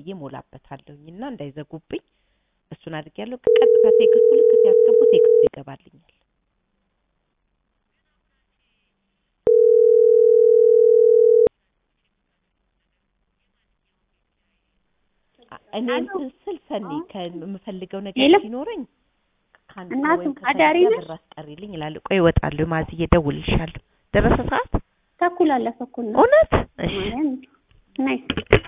ብዬ ሞላበታለሁኝ እና እንዳይዘጉብኝ እሱን አድርጌያለሁ። ቀጥታ ቴክስቱ ልክ ሲያስገቡ ቴክስቱ ይገባልኛል። አ- እኔ እንትን ስል ሰኒ ከምፈልገው ነገር የለም። ሲኖረኝ ከአንድ ሰው እናቱ ወይም ከሰው አዳሪ ጋር ነሽ? ብር አስቀሪልኝ እላለሁ። ቆይ እወጣለሁ፣ ማዝዬ እደውልልሻለሁ። ደረሰ ሰዓት? ተኩል አለፈ እኮ ነው እውነት? እሺ ማርያም ናይስ